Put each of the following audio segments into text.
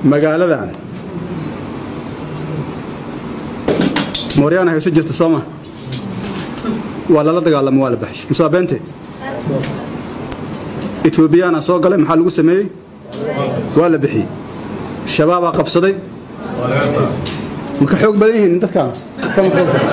magaaladan mooryaana hayso jirta sooma waa lala dagaalamo waa la baxshay musaa beente etoobiyaana soo galay maxaa lagu sameeyey waa la bixiyey shabaabaa qabsaday ma ka xoog badan yihiin dadkan kama xoog badan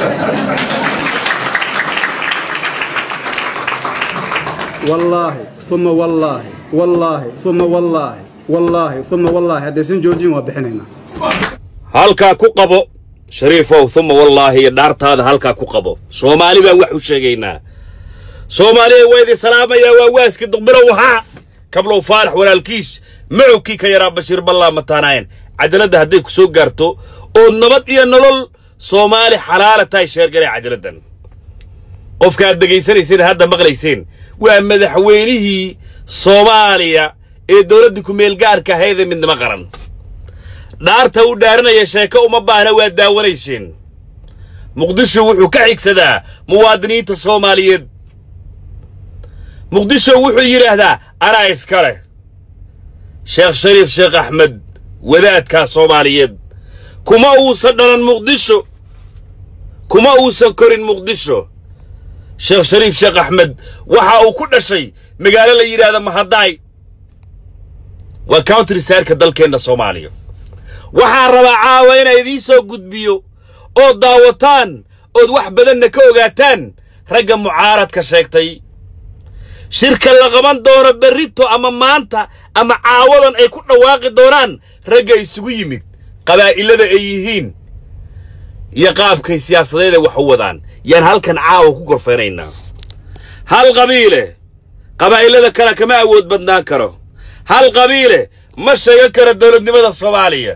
wallaahi uma wallaahi wallaahi uma wallaahi wallaahi uma wallaahi haddaysan joojin waa bixinaynaa halkaa ku qabo shariifow uma wallaahi iyo dhaartaada halkaa ku qabo soomaali baan wax u sheegaynaa soomaaliya waa idin salaamayaa waa waaski duqbilow haa kablow faarax walaalkiis macowkii ka yaraa bashiir ballaa mataanaayeen cajaladda hadday ku soo gaarto ood nabad iyo nolol soomaali xalaala tahay sheergalay cajaladdan qofka aad dhegaysanayseen hadda maqlayseen waa madaxweynihii soomaaliya ee dowladda ku-meelgaarka ahaydee midnimo qaran dhaarta uu dhaaranaya sheeko uma baahna waa daawanayseen muqdisho wuxuu ka xigsadaa muwaadiniinta soomaaliyeed muqdisho wuxuu yidhaahdaa anaa iska leh sheekh shariif sheekh axmed wadaadkaa soomaaliyeed kuma uusan dhalan muqdisho kuma uusan korin muqdisho sheekh shariif sheekh axmed waxa uu ku dhashay magaalo la yidhaahda mahadaay waa country saarka dalkeenna soomaaliya waxaan rabaa caawa inaa idiin soo gudbiyo ood daawataan ood wax badanna ka ogaataan ragga mucaaradka sheegtay shirka la qaban doono berrito ama maanta ama caawadan ay ku dhawaaqi doonaan ragga isugu yimid qabaa'ilada ay yihiin iyo qaabkay siyaasadeeda wax u wadaan yaan halkan caawa ku gorfaynaynaa hal qabiile qabaa'ilada kale kama awood badnaan karo hal qabiile ma sheegan karo dowladnimada soomaaliya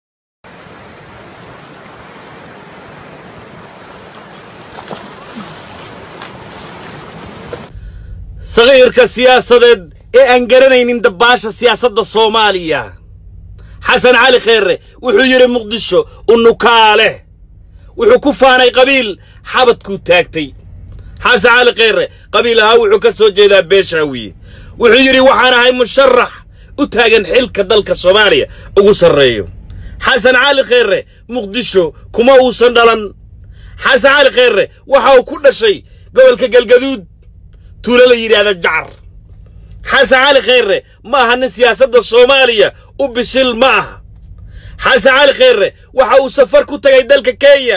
sakiirka siyaasadeed ee aan garanaynin dabbaasha siyaasadda soomaaliya xasan cali kheerre wuxuu yidhi muqdisho unukaaleh wuxuu ku faanay qabiil xabadkuu taagtay xasan cali kheerre qabiil ahaa wuxuu ka soo jeedaa beeshaawiye wuxuu yidhi waxaan ahay musharax u taagan xilka dalka soomaaliya ugu sarreeyo xasan cali kheerre muqdisho kuma uusan dhalan xasan cali kheerre waxa uu ku dhashay gobolka galgaduud tuulo la yidhaahda jacar xasan cali kheerre ma aha nin siyaasadda soomaaliya u bisil ma aha xasan cali kheerre waxa uu safar ku tagay dalka kenya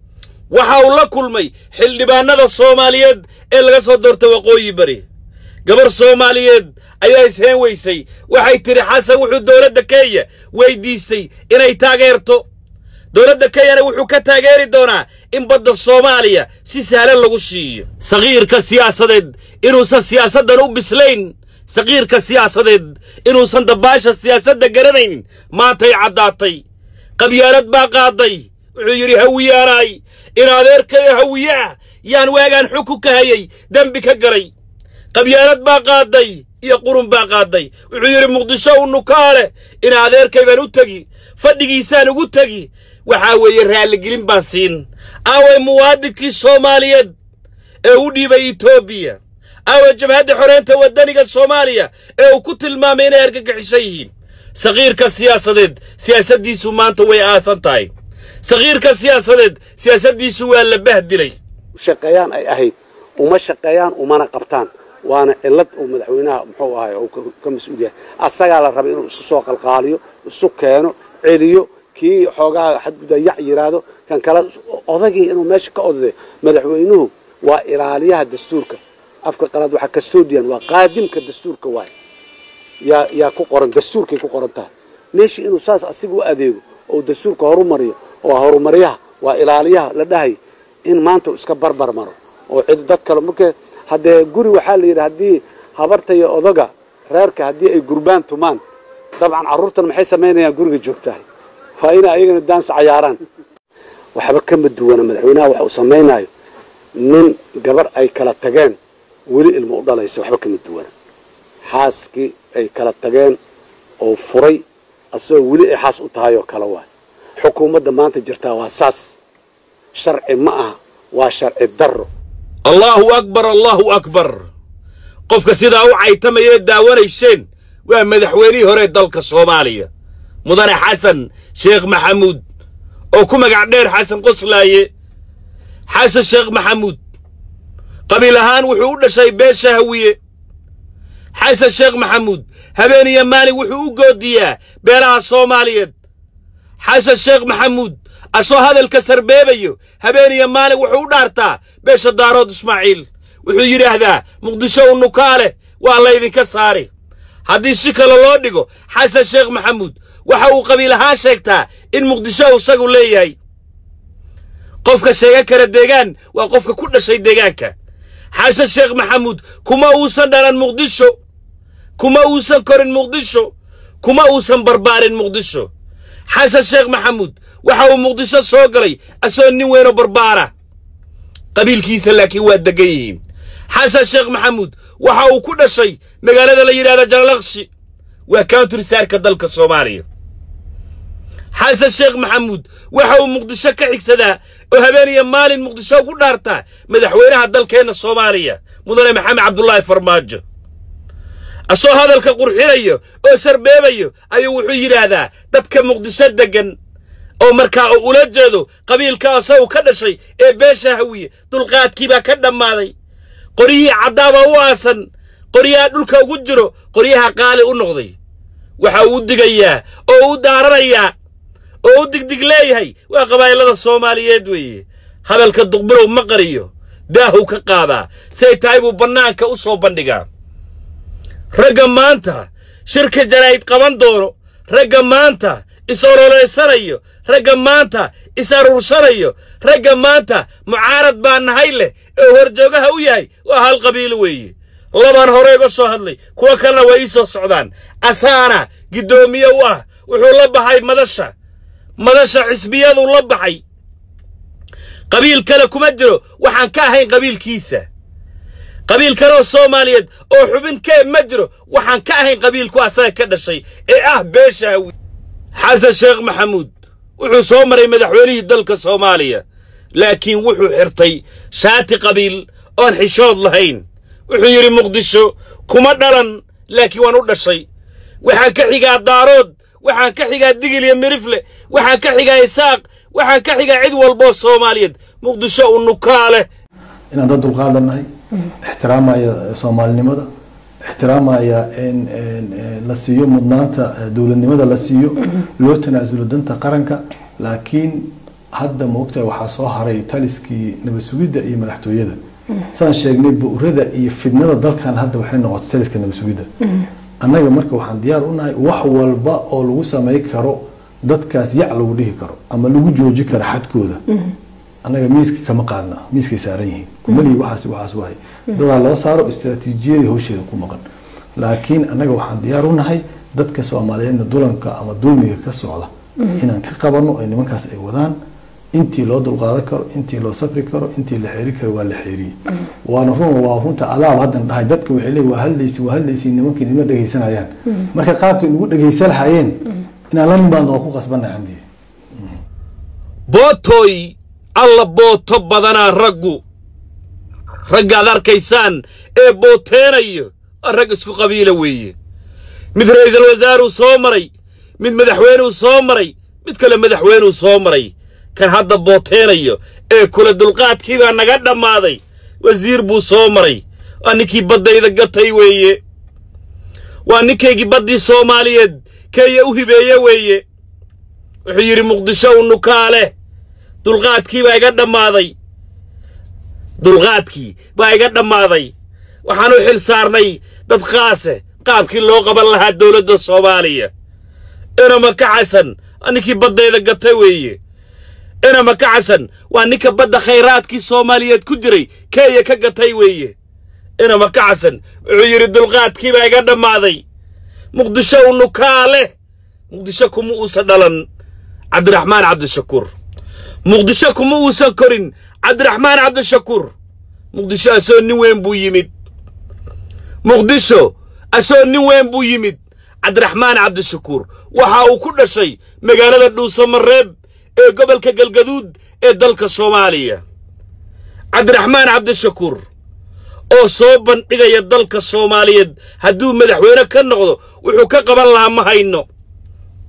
waxa uu la kulmay xildhibaannada soomaaliyeed ee laga soo doortay waqooyi bari gabar soomaaliyeed ayaa isheen weysay waxay tidhi xasan wuxuu dowladda kenya weyddiistay inay taageerto dowladda kenyana wuxuu ka taageeri doonaa in badda soomaaliya si sahlan lagu siiyo sakiirka siyaasadeed inuusan siyaasaddan u bislayn sakiirka siyaasadeed inuusan dabbaasha siyaasadda garanaynin maantay caddaatay qabyaalad baa qaaday wuxuu yidhi hawiyaanaay in adeerkayo hawiye ah yaan waagaan xukun ka hayay dembi ka galay qabyaalad baa qaaday iyo qurun baa qaaday wuxuu yidhi muqdisho u nukaale in adeerkay baan u tegi fadhigiisaan ugu tegi waxaa weeye raalligelin baan siin aaway muwaadinkii soomaaliyeed ee u dhiibay etoobiya aaway jabhadda xoreynta waddaniga soomaaliya ee uu ku tilmaamay inay argagixisan yihiin sakiirka siyaasadeed siyaasaddiisu maanta way aasan tahay sakiirka siyaasadeed siyaasaddiisu waa la bahdilay shaqeeyaan ay ahayd uma shaqeeyaan umana qabtaan waana cillad uu madaxweynaha muxuu ahay uu ka mas-uul yahay asagaa la rabay inuu isku soo qalqaaliyo isu keeno celiyo kii xoogaa xadgudda yac yidhaahdo kan kale odagii inuu meesha ka odaday madaxweynuhu waa ilaaliyaha dastuurka afka qalaad waxaa custodian waa qaadimka dastuurka waay yaa yaa ku qoran dastuurkay ku qoran tahay meesha inuu saas asiga u adeego oo dastuurka horumariyo oo horumaryaha waa ilaaliyaha la dhahay in maanta uu iska barbar maro oo cid dad kale marka haddee guri waxaa la yidhi haddii habarta iyo odaga reerka haddii ay gurbaan tumaan dabcan carruurtan maxay samaynayaan guriga joogtahay waa inay ayagana daansa cayaaraan waxba kama duwana madaxweynaha waxa uu samaynayo nin gabar ay kala tageen weli ilmo u dhalaysa waxba kama duwana xaaskii ay kala tageen oo furay asagoo weli ay xaas u tahay oo kale waay xukuumadda maanta jirtaa waa saas sharci ma aha waa sharci darro allaahu akbar allaahu akbar qofka sidaa u caytamayee daawanayseen waa madaxweynihii hore dalka soomaaliya mudane xasan sheekh maxamuud oo ku magac dheer xasan qoslaaye xasan sheekh maxamuud qabiil ahaan wuxuu u dhashay beesha hawiye xasan sheekh maxamuud habeen iyo maalin wuxuu u goodiyaa beelaha soomaaliyeed xasan sheekh maxamuud asoo hadalka sarbeebayo habeen iyo maalin wuxuu u dhaartaa beesha daarood ismaaciil wuxuu yidhaahdaa muqdisho u nukaale waa laydinka saari haddii si kale loo dhigo xasan sheekh maxamuud waxa uu qabiil ahaan sheegtaa in muqdisho isagu leeyahay qofka sheegan kara deegaan waa qofka ku dhashay deegaanka xasan sheekh maxamuud kuma uusan dhalan muqdisho kuma uusan korin muqdisho kuma uusan barbaarin muqdisho xasan sheekh maxamuud waxa uu muqdisho soo galay asoo nin weynoo barbaara qabiilkiisa laakiin waa deggan yihiin xasan sheekh maxamuud waxa uu ku dhashay magaalada la yidhahda jalalaqshi waa countrisaarka dalka soomaaliya xasan sheekh maxamuud waxa uu muqdisho ka xigsadaa oo habeen iyo maalin muqdisho ugu dhaartaa madaxweynaha dalkeenna soomaaliya mudane maxamed cabdulaahi farmaajo asoo hadalka qurxinayo oo sarbeebayo ayuu wuxuu yidhaahdaa dadka muqdisho deggan oo markaa uu ula jeedo qabiilka asagu ka dhashay ee beesha hawiye dulqaadkiibaa ka dhammaaday qoryihii caddaabaa u aasan qoryaha dhulka ugu jiro qoryaha qaali u noqday waxa uu u digayaa oo u daaranayaa oo u digdig leeyahay waa qabaa'ilada soomaaliyeed weeye hadalka duqbilow ma qariyo daahow ka qaadaa say tahay buu bannaanka u soo bandhigaa ragga maanta shirka jaraa'id qaban doono ragga maanta is ololeysanayo ragga maanta is aruursanayo ragga maanta mucaarad baa nahay leh ee horjoogaha u yahay waa hal qabiilo weeye labaan hore uga soo hadlay kuwo kalena waa ii soo socdaan asaana giddoomiye u ah wuxuu la baxay madasha madasha xisbiyaduu la baxay qabiil kale kuma jiro waxaan ka ahayn qabiilkiisa qabiil kale oo soomaaliyeed oo xubin kee ma jiro waxaan ka ahayn qabiilku asaga ka dhashay ee ah beesha hawi xasan sheekh maxamuud wuxuu soo maray madaxweynihii dalka soomaaliya laakiin wuxuu xirtay shaati qabiil oon xishood lahayn wuxuu yidhi muqdisho kuma dhalan laakiin waan u dhashay waxaan ka xigaa daarood waxaan ka xigaa digil iyo mirifle waxaan ka xigaa isaaq waxaan ka xigaa cid walboo soomaaliyeed muqdisho u nukaa leh inaan dad dulqaadannahay ixtiraamaya soomaalinimada ixtiraamaya in la siiyo mudnaanta dowladnimada la siiyo loo tanaasulo danta qaranka laakiin hadda maogtahay waxaa soo haray taliskii nabad sugidda iyo madaxtooyada saan sheegnay bu'rada iyo fidnada dalkan hadda waxay noqotay taliska nabad sugidda annaga marka waxaan diyaar u nahay wax walba oo lagu samay karo dadkaas yac lagu dhihi karo ama lagu jooji karo xadkooda annaga miiska kama qaadna miiskay saaran yihiin kumalihi waxaas waxaas wahay dadaa loo saaro istiraatiijiyadii hawsheeda ku maqan laakiin annaga waxaan diyaar u nahay dadka soomaaliyeedna dulanka ama dulmiga ka socda inaan ka qabano ay nimankaas ay wadaan intii loo dulqaadan karo intii loo safri karo intii la xeeri karo waa la xeeriyey waana run waa runta adaab haddan dhahay dadka waxay leeyihin waa hadlaysi waa hadlaysi nimankii nima dhegaysanayaan marka qaabkay nagu dhegaysan lahayeen inaan la nimaadno waa ku qasbanna xamdiye bootooy alla booto badanaa raggu raggaad arkaysaan ee booteenayo waa rag isku qabiila weeye mid ra'iisul wasaaruu soo maray mid madaxweynuu soo maray mid kale madaxweynuu soo maray kan hadda booteenayo ee kula dulqaadkii baa naga dhammaaday wasiir buu soo maray waa ninkii baddayda gatay weeye waa ninkaygii baddii soomaaliyeed keeya u hibeeye weeye wuxuu yidhi muqdisho u nukaale dulqaadkii baa iga dhammaaday dulqaadkii baa iga dhammaaday waxaan u xil saarnay dad qaase qaabkii loo qaban lahaa dowladda soomaaliya inama ka xasan waa ninkii baddayda gatay weeye inama ka xasan waa ninka badda khayraadkii soomaaliyeed ku jiray keeya ka gatay weeye inama ka xasan wuxuu yidhi dulqaadkii baa iga dhammaaday muqdisho u nukaa leh muqdisho kuma uusan dhalan cabdiraxmaan cabdishakuur muqdisho kuma uusan korin cabdiraxmaan cabdishakuur muqdisho asoo nin weyn buu yimid muqdisho asoo nin weyn buu yimid cabdiraxmaan cabdishakuur waxa uu ku dhashay magaalada dhuusamareeb ee gobolka galgaduud ee dalka soomaaliya cabdiraxmaan cabdishakuur oo soo bandhigaya dalka soomaaliyeed hadduu madaxweyne ka noqdo wuxuu ka qaban lahaa ma hayno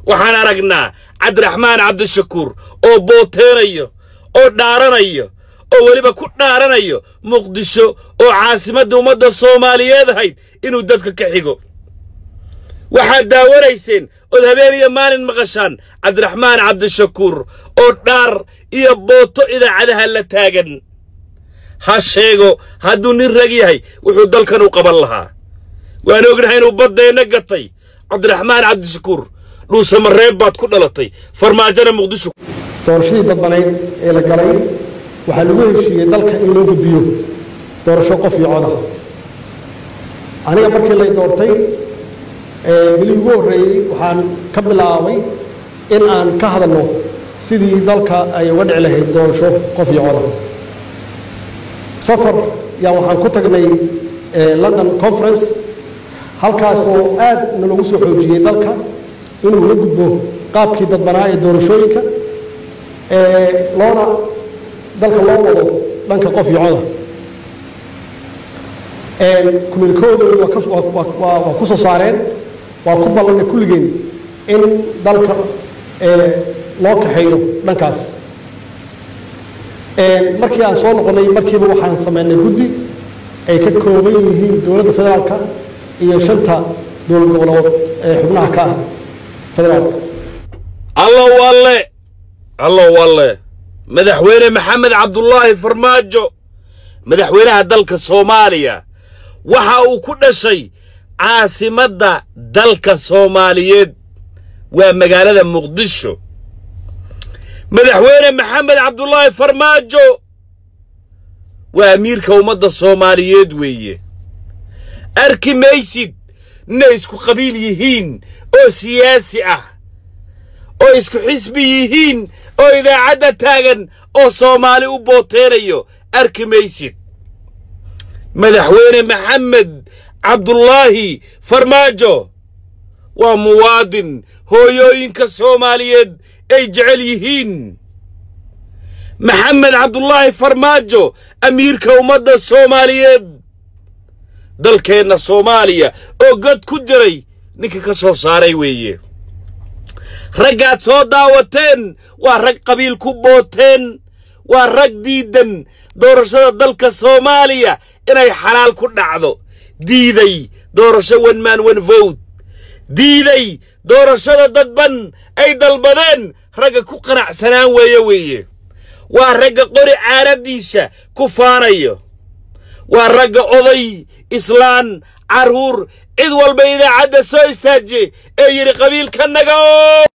waxaan aragnaa cabdiraxmaan cabdishakuur oo booteenayo oo dhaaranayo oo weliba ku dhaaranayo muqdisho oo caasimadda ummadda soomaaliyeed ahayd inuu dadka ka xigo waxaad daawanayseen ood habeen iyo maalin maqashaan cabdiraxmaan cabdishakuur oo dhaar iyo booto idaacadaha la taagan ha sheego hadduu nin rag yahay wuxuu dalkan u qaban lahaa waan ognahay inuu baddeenna gatay cabdiraxmaan cabdishakuur dhuusamareeb baad ku dhalatay farmaajona muqdisho doorashadii dadbaneyd ee la galay waxaa lagu heshiiyey dalka in loo gudbiyo doorasho qof iyo coda aniga markii lay doortay weli ugu horreeyey waxaan ka bilaabay in aan ka hadalno sidii dalka ay uga dhici lahayd doorasho qof iyo coda safar yaa waxaan ku tagnay london conference halkaasoo aad nalagu soo xoojiyey dalka inuu la gudbo qaabkii dadbanaa ee doorashooyinka loona dalka loo wado dhanka qof iyo coda kumiilkooda waa ku soo saareen waa ku ballanay kulligeen in dalka loo kaxeeyo dhankaas markii aan soo noqonnay markiiba waxaan sameynay guddi ay ka kooban yihiin dowladda federaalka iyo shanta dowlad goboleed ee xubnaha ka ah federaalka allo walle allo walle madaxweyne maxamed cabdulaahi farmaajo madaxweynaha dalka soomaaliya waxa uu ku dhashay caasimadda dalka soomaaliyeed waa magaalada muqdisho madaxweyne maxamed cabdulaahi farmaajo waa amiirka ummadda soomaaliyeed weeye arki maysid inay isku qabiil yihiin oo siyaasi ah oo isku xisbi yihiin oo idaacadda taagan oo soomaali u booteenayo arki maysid madaxweyne maxamed cabdulaahi farmaajo waa muwaadin hooyooyinka soomaaliyeed ay jecel yihiin maxamed cabdulaahi farmaajo amiirka ummadda soomaaliyeed dalkeenna soomaaliya oo god ku jiray ninka ka soo saaray weeye raggaad soo daawateen waa rag qabiil ku booteen waa rag diidan doorashada dalka soomaaliya inay xalaal ku dhacdo diiday doorasho one man one vote diiday doorashada dadban ay dalbadeen ragga ku qanacsanaan weeye weeye waa ragga qori caaraddiisa ku faanayo waa ragga oday islaan carruur cid walba idaacadda soo istaajiye ee yidhi qabiilka naga oo